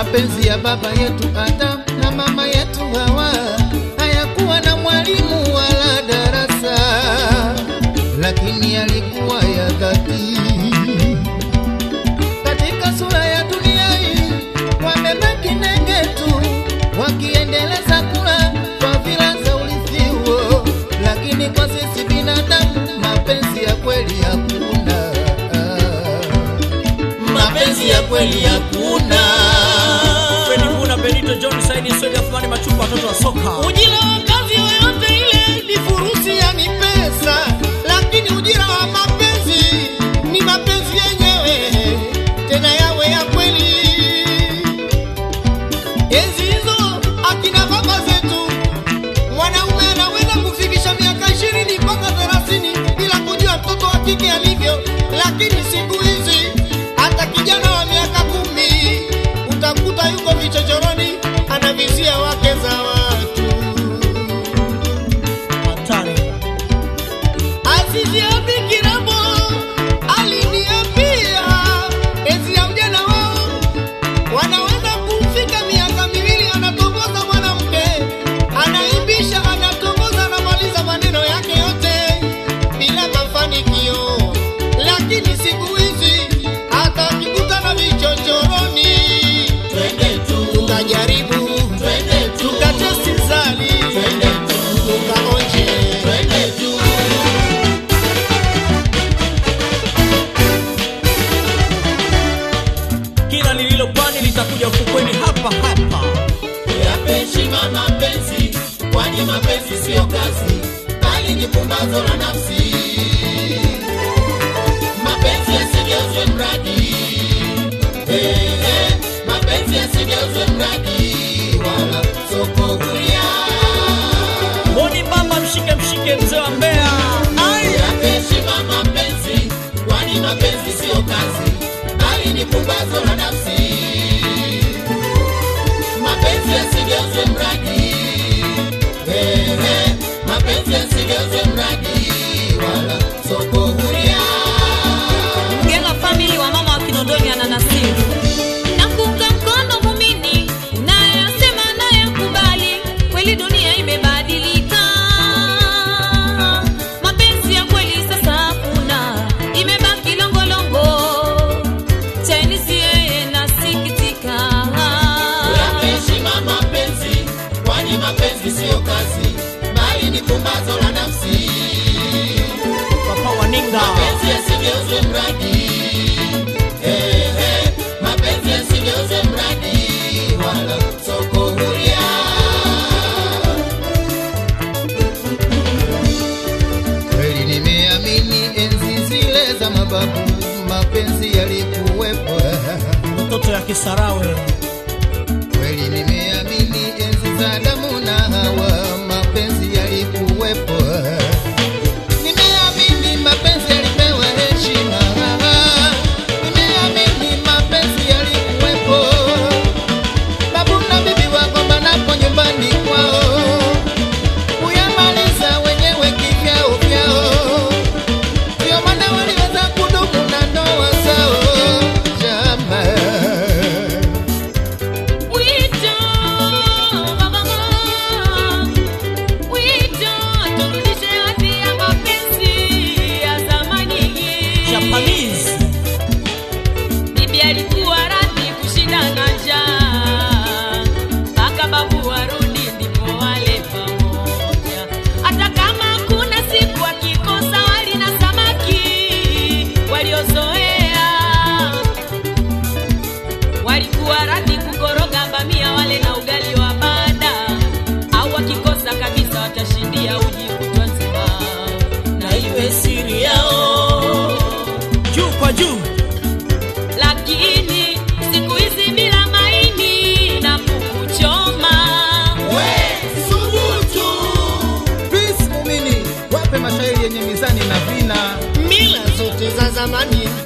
Mapenzi ya baba yetu Adam na mama yetu Hawa hayakuwa na mwalimu wala darasa, lakini yalikuwa ya dhati. Katika sura ya dunia hii wamebaki nenge tu, wakiendeleza kula kwa vila za urithi huo, lakini kwa sisi binadamu mapenzi ya kweli hakuna. Mapenzi ya kweli hakuna. Fredi Mbuna, Benito John Saidi, Swedi Athmani Machupa, watoto wa soka. Ujira wa kazi yoyote ile ni furusi ya ni pesa, lakini ujira wa mapenzi ni mapenzi yenyewe, tena yawe ya kweli. Enzi hizo akina baba zetu, mwanaume anaweza kufikisha miaka ishirini mpaka thelathini bila kujua mtoto wa kike alivyo, lakini siku hizi hata kijana wa miaka kumi utakuta yuko vichochoroni anavizia wake za watu. Hatari. Azizi ya Bikiramo aliniambia enzi ya ujana wao wanaweza kufika miaka miwili, anatongoza mwanamke, anaimbisha, anatongoza, anamaliza maneno yake yote bila mafanikio. Lakini siku hizi hata akikutana vichochoroni, twende tu tukajaribu, twende tu tukatesti zali, twende tu tukaonje, twende tu Kila lililopani litakuja ufukweni hapa hapa. Yape heshima mapenzi, kwani mapenzi siyo kazi, bali ni pumbazo la nafsi. Mapenzi yasigeuzwe mradi, eh, eh, mapenzi yasigeuzwe mradi, wala soko huria. Boni mama, mshike mshike, mzee wa Mbeya. Ai! Yape heshima mapenzi, kwani mapenzi siyo kazi, bali ni pumbazo la nafsi. Mapenzi yasigeuzwe mradi, eh, eh, mapenzi yasigeuzwe mradi, wala soko huria. Mgela family wa mama wa Kinondoni ananasibu nakuunga mkono mumini unayasema nayakubali, kweli dunia imebadilika, mapenzi ya kweli sasa hakuna, imebaki longolongo. Chinese yeye nasikitika, Yape heshima mapenzi, kwani mapenzi siyo kazi, bali ni pumbazo la nafsi. Papa Waninga. Mapenzi yasigeuzwe mradi, eh, eh, mapenzi yasigeuzwe mradi, wala soko huria. Kweli nimeamini enzi zile za mababu, mapenzi yalikuwepo. Mtoto ya Kisarawe. Kweli nimeamini enzi za Adamu na Hawa, mapenzi yalikuwepo. Nimeamini mapenzi yalipewa heshima. Nimeamini mapenzi yalikuwepo. Babu na bibi wagombanapo nyumbani kwao, kuyamaliza wenyewe kivyao vyao. Ndio maana waliweza kudumu na ndoa zao. Jamaa wito mama, wito turudishe hadhi ya mapenzi ya zamani. Japanese. Bibi alikuwa radhi kushinda na njaa mpaka babu warudi ndipo wale pamoja. Hata kama kuna siku akikosa wali na samaki waliozoea, walikuwa radhi kukoroga bamia wale na ugali wa bada, au wakikosa kabisa watashindia uji kutwa nzima na iwe siri yao Juu kwa juu. lakini siku hizi bila maini na kukuchoma Peace Mumini, wape mashairi yenye mizani na vina. Mila zote za zamani